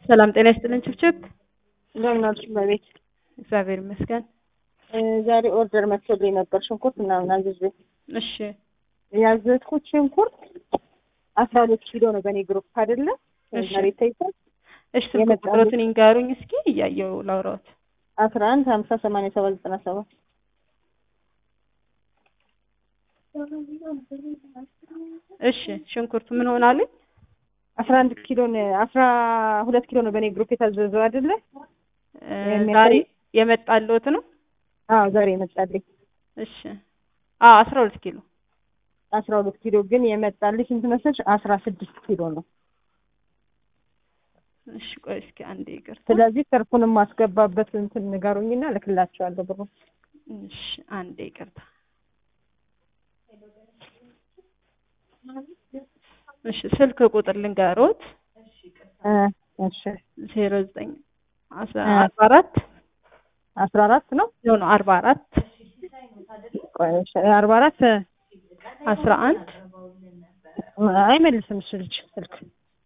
ሰላም ጤና ይስጥልን ችብችብ። እንደምን አልሽ በቤት እግዚአብሔር ይመስገን። ዛሬ ኦርደር መጥቶልኝ ነበር ሽንኩርት ምናምን አዝዤ እሺ ያዘዝኩት ሽንኩርት አስራ ሁለት ኪሎ ነው በእኔ ግሩፕ አይደለ እሺ። መሬት ተይቷል እሺ ስልክ የመጣልኝ- ቁጥሮትን ይንገሩኝ እስኪ እያየው ላውራዎት። አስራ አንድ ሀምሳ ሰማንያ ሰባት ዘጠና ሰባት እሺ ሽንኩርቱ ምን ሆናልኝ? አስራ አንድ ኪሎ ነው አስራ ሁለት ኪሎ ነው በእኔ ግሩፕ የታዘዘው አይደለ እ የሚያሳይ- ዛሬ የመጣልዎት ነው? አዎ ዛሬ የመጣልኝ እሺ አዎ አስራ ሁለት ኪሎ አስራ ሁለት ኪሎ ግን የመጣልኝ ስንት መሰለሽ አስራ ስድስት ኪሎ ነው እሺ ቆይ እስኪ አንዴ ይቅርታ። ስለዚህ ትርፉን የማስገባበት እንትን ንገሩኝና እልክላቸዋለሁ ብሩ እሺ አንዴ ይቅርታ። እሺ ስልክ ቁጥር ልንገሮት እ እሺ ዜሮ ዘጠኝ አስራ እ አርባ አራት አስራ አራት ነው ሆኖ አርባ አራት ቆይ እሺ አርባ አራት አስራ አንድ አይመልስም እሱ ልጅ ስልክ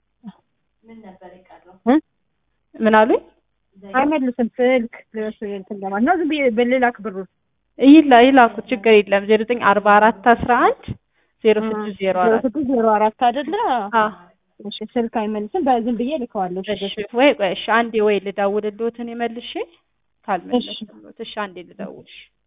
እ? ምን አሉኝ? አይመልስም ስልክ ለእሱ እንትን ለማለት ነው ዝም ብዬ በሌላክ ብሩ ይላ ይላኩት ችግር የለም ዜሮ ዘጠኝ አርባ አራት አስራ አንድ ዜሮ ስድስት ዜሮ አራት ስድስት ዜሮ አራት አይደለ አ እሺ ስልክ አይመልስም በዝም ብዬ ልከዋለሁ እሺ ወይ ቆይ እሺ አንዴ ወይ ልደውልልዎት እኔ መልሼ ካልመለስልዎት እሺ አንዴ ልደውልሽ